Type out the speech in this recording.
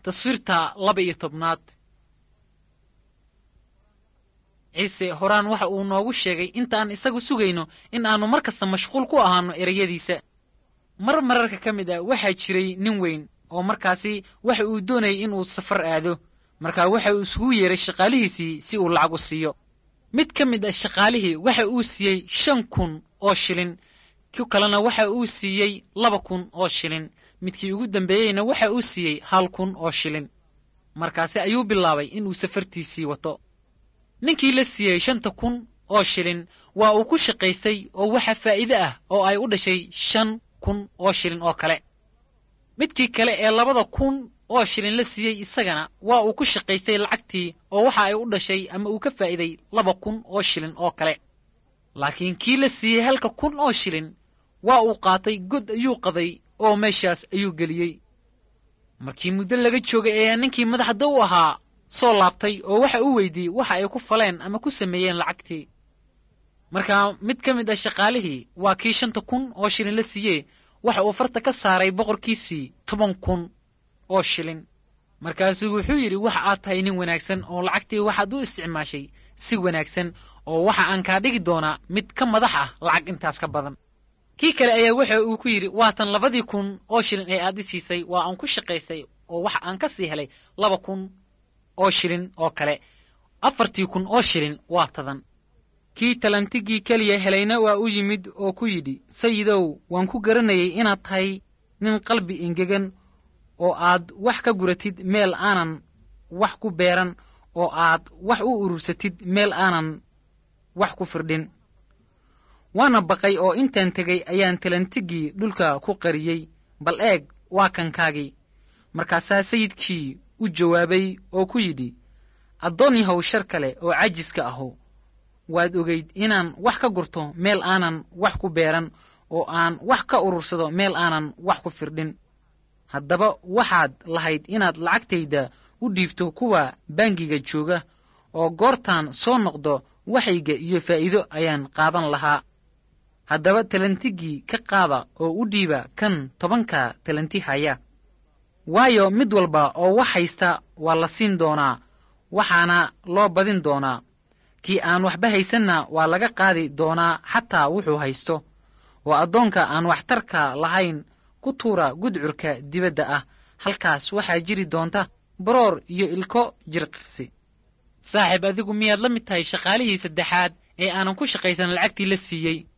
taswiirta laba iyo tobnaad ciise horaan waxa uu noogu sheegay intaan isagu sugayno in aannu mar kasta mashquul ku ahaanno ereyadiisa mar mararka ka mid ah waxaa jiray nin weyn oo markaasi waxa uu doonayay inuu safar aado markaa waxa uu isugu yeeray shaqaalihiisii si uu lacag u siiyo mid ka mid ah shaqaalihii waxa uu siiyey shan kun oo shilin ku kalena waxa uu siiyey laba kun oo shilin midkii ugu dambeeyeyna waxa uu siiyey hal kun oo shilin markaasi ayuu bilaabay inuu safartiisii wato ninkii la siiyey shanta kun oo shilin waa uu ku shaqaystay oo waxa faa'iide ah oo ay u dhashay shan kun oo shilin oo kale midkii kale ee labada kun oo shilin la siiyey isagana waa uu ku shaqaystay lacagtii oo waxa ay u dhashay ama uu ka faa'iiday laba kun oo shilin oo kale laakiin kii la siiyey halka kun oo shilin waa uu qaatay god ayuu qaday oo meeshaas ayuu geliyey markii muddo laga joogay ayaa ninkii madaxda u ahaa soo laabtay oo waxa uu weydiiyey waxa ay ku faleen ama ku sameeyeen lacagtii markaa mid ka mid ah shaqaalihii waa kii shanta kun oo shilin la siiyee waxa uu farta ka saaray boqorkiisii toban kun oo shilin markaasuu wuxuu yidhi waxa aad tahay nin wanaagsan oo lacagtii waxaad u isticmaashay si wanaagsan oo waxa aan kaa dhigi doonaa mid ka madax ah lacag intaas ka badan kii kale ayaa waxa uu ku yidhi waatan labadii kun oo shilin ee aad i siisay waa aan ku shaqaystay oo waxa aan ka sii helay laba kun oo shilin oo kale afartii kun oo shilin waa tadan kii talantigii keliya helayna waa u yimid oo ku yidhi sayidow waan ku garanayay inaad tahay nin qalbi engegan oo aad wax ka guratid meel aanan wax ku beeran oo aad wax u urursatid meel aanan wax ku firdhin waana baqay oo intaan tegay ayaan talantigii dhulka ku qariyey bal eeg waa kankaagii markaasaa sayidkii u jawaabay oo ku yidhi addoon yahow shar kale oo cajiska ahu waad ogayd inaan wax ka gurto meel aanan wax ku beeran oo aan wax ka urursado meel aanan wax ku firdhin haddaba waxaad lahayd inaad lacagtayda u dhiibto kuwa bangiga jooga oo goortaan soo noqdo waxayga iyo faa'iido ayaan qaadan lahaa haddaba talantigii ka qaada oo u dhiiba kan tobanka talanti haya waayo mid walba oo wax haysta waa la siin doonaa waxaana loo badin doonaa kii aan waxba haysanna waa laga qaadi doonaa xataa wuxuu haysto oo addoonka aan waxtarka lahayn ku tuura gudcurka dibadda ah halkaas waxaa jiri doonta baroor iyo ilko jirqisi saaxiib adigu miyaad la mid tahay shaqaalihii saddexaad ee aanan ku shaqaysan lacagtii la siiyey